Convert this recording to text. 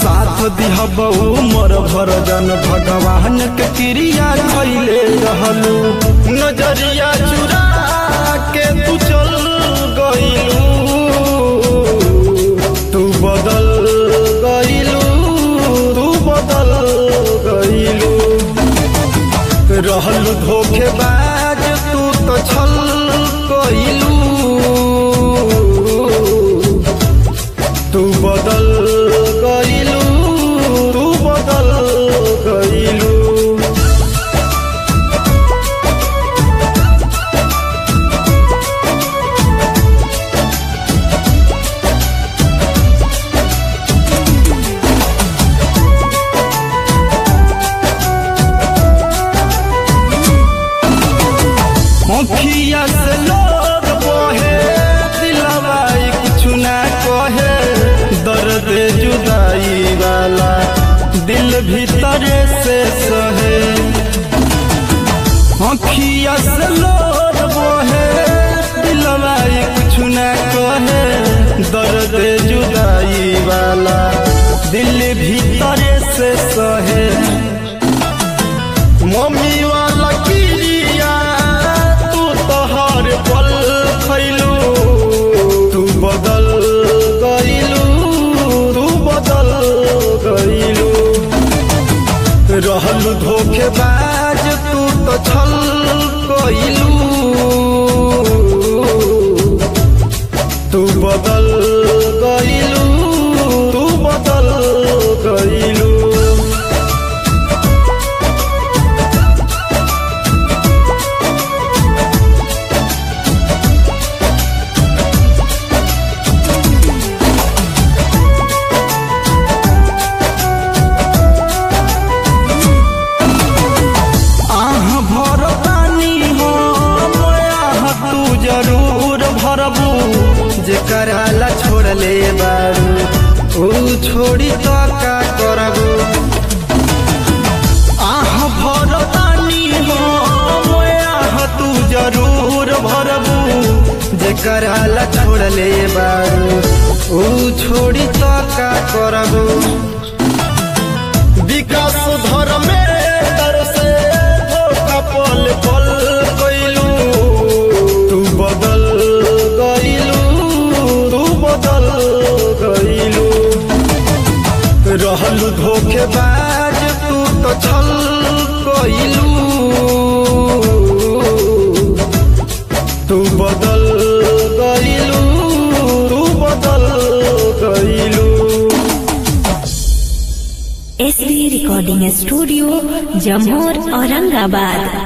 साथ दिहबऊ मोर भर जन भगवान के क्रिया खैले रहलू नजरिया चुरा के तू चल गईलू तू बदल गईलू तू बदल गईलू रहल धोखेबाज तू तो छल कइलू तू बदल गइलू तू बदल गइलू मुखिया से लोग बोहे दिलवाई कुछ ना कहे दर्द जुदाई वाला दिल भीतरे से सहे मुखिया से लोग बोहे दिलवाई कुछ ना कहे दर्द जुदाई वाला दिल भीतरे से सहे मम्मी वाला किरिया तू तो हर पल खैलू तू बदल गईलू तू बदल गईलू रहल धोखेबाज तू तो छल कइलू तू बदल गईलू तू बदल गईलू आह भर पानी हो आह तू जरूर भरबू जेकरा ला छोड़ले बारू ऊ छोड़ी तो का करबू आह भर पानी हो आह तू जरूर भरबू जेकरा ला छोड़ले बारू ऊ छोड़ी तो का करबू विकास धर्मे से धोखा पल पल गईलू तू बदल गईलू तू बदल गईलू रहलू धोखेबाज तू तो छल गईलू तू बदल गईलू तू बदल गईलू S B recording studio Jamor Aurangabad